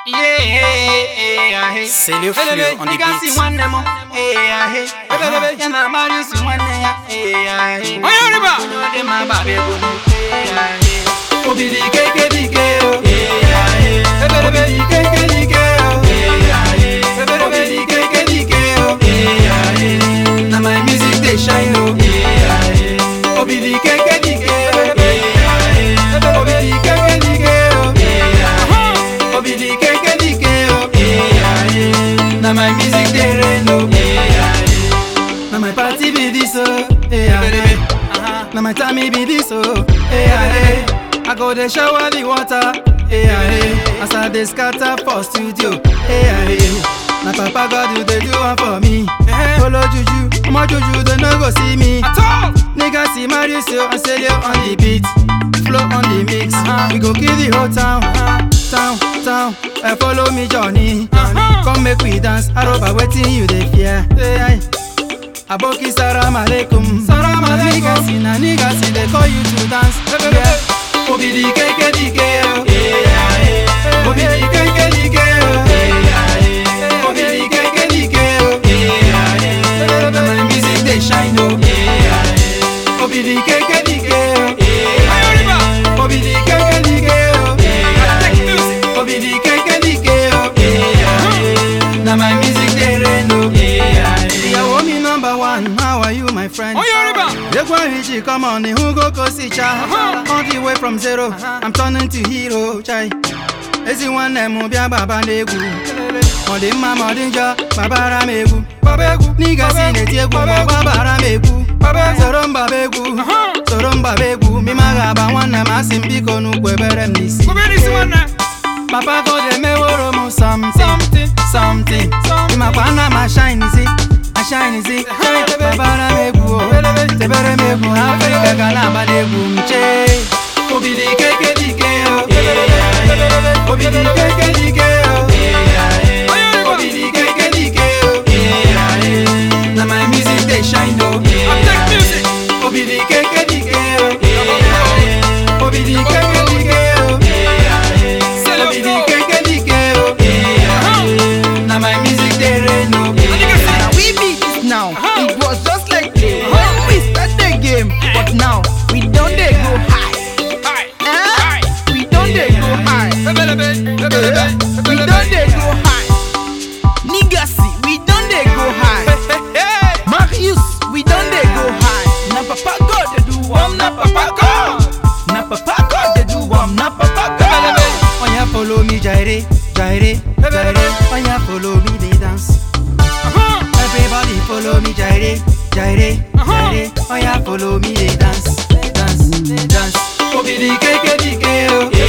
C'est le flux, on est beat. Na my music dey shine oh. Obidi keke dike oh. Obidi keke dike oh. Obidi keke dike oh. Na my music dey rain oh. Na my party be this oh. Hey, ah, Na my time be this oh. Hey, ah, I go dey shower the water. Hey, ah, As I dey scatter for studio. Hey, ah, Na papa God you dey do am for me. Follow juju, omo juju they no go see me. Nigga see Mauricio and Celio on the beat, flow on the mix. We go kill the whole town, town, town. Uh, follow me Johnny, come make we dance. Aroba wetin you dey fear? Hey, Aboki salam alaikum. Salam alaikum. Niggas see na niggas see they call you to dance. Yeah. Obidi keke dike oh. Obidi keke dike oh. Obidi keke dike oh. Na my music dey shine oh. Obidi keke dike oh. Obidi keke dike oh. Obidi keke dike oh. Na my music dey rain oh. Ìyàwó mi number one, how are you my friend? Yegwa Richie, come on, who go go see cha? All the way from zero, I'm turning to hero, chai. Ezi nwanne m bịa gbaba n'egwu ọ dị mma ma ọ dị njọ gbabara m egwu n'iga si na-eti egwu ma gbabara m egwu soro m gbaba egwu soro m gbaba egwu mima ga-agba nwanne m asị m biko n'ukwu ebere m n'isi Papa God emeworo m something something ịmakwa ana m ashinizi ashinizi gbabara m egwu o tebere m egwu Afrịka ga na-agba n'egwu m chee Obidi keke dike o Obidi keke dike o Obidi keke dike o Na my music dey shine o Obidi keke dike o Obidi keke dike o Obidi keke dike o Na my music dey rain o Now we beat it now. It was just like this when we start the game, but now we don't dey go high. Eh? We don't dey go high. Eh? We don't dey go high. Niggas, we don't dey go high. Marius, we don't dey go high. Na papa God dey do one, na papa God. Na papa God dey do one, na papa God. Oya follow me gyre, gyre, gyre. Oya follow me dey dance. Everybody follow me gyre, gyre, gyre. Oya follow me dey dance, dance, dance. Obidi keke dike o.